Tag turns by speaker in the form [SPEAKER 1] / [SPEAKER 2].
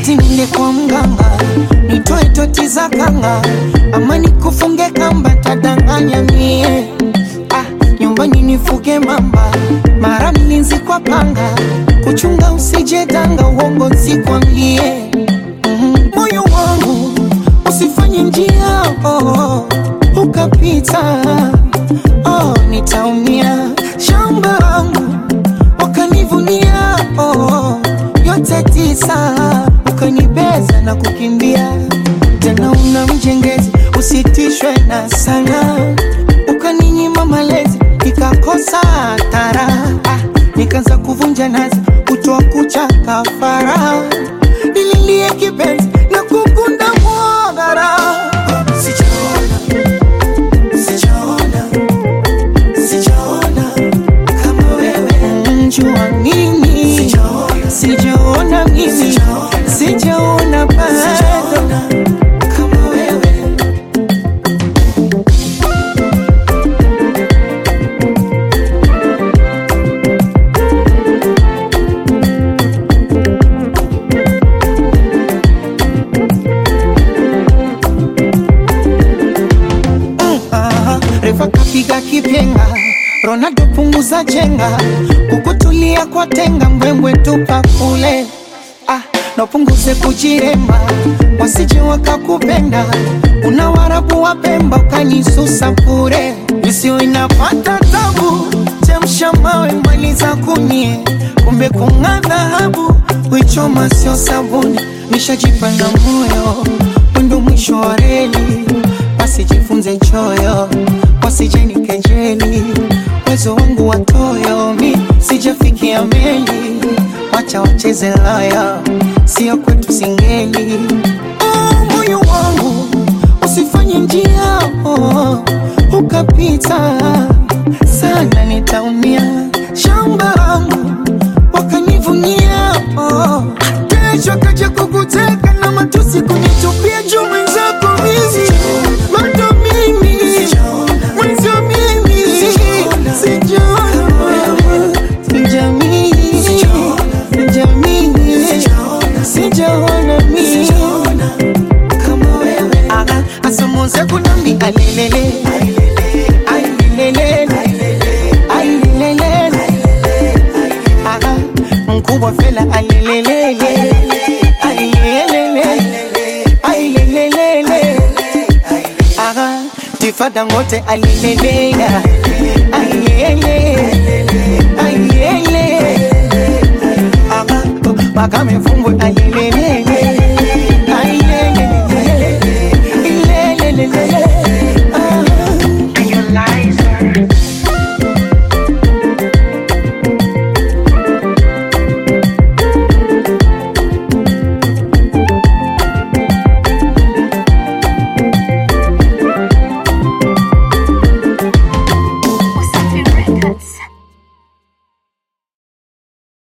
[SPEAKER 1] eti nile kwa mganga nitoe toti za kanga ama nikufunge kamba tadanganya mie ah, nyumbani nifuge mamba mara mlinzi kwa panga kuchunga usije danga uongo nsikwambie Mhm, moyo wangu usifanye njia oh, ukapita oh, nitaumia shamba langu wakanivunia oh, yote tisa ukanibeza na kukimbia tena una mjengezi usitishwe na sana ukaninyima malezi nikakosa tara ah, nikaanza kuvunja nazi kutoa kucha kafara nililie kipenzi na kukunda mwagara sijaona sijaona sijaona kama wewe njua mimi sijaona mimi sijaona bado kama wewe Aha, refa kapiga kipenga Ronaldo punguza chenga kukutulia kwa tenga mbwembwe tupa kule ah, napunguze kujiremba wasije wakakupenda una warabu wa Pemba ukanisusa bure isiyo inapata tabu chemsha mawe maliza kunie kumbe kung'aa dhahabu wichoma sio sabuni nishajipa na moyo wendo mwisho wa reli basi jifunze choyo wasijeni kejeli uwezo wangu watoyo mi sijafikia meli wacha wacheze laya sio kwetu singeli oh, moyo wangu usifanye njia oh, ukapita sana nitaumia shamba langu wakanivunia oh. kesho kaja kukuteka na matusi kunitupia juu mwenzako mimi bado mimi mwenzio mimi sijaona sijamii sijamii sijaona mimi kama wewe Aha, asomoze kunambi alelele ailelele ailelele Aha, mkubwa fela alelelele ailelele ailelele Aha, tifada ngote alelele ailele ailele Aha, makame fumbwe alelele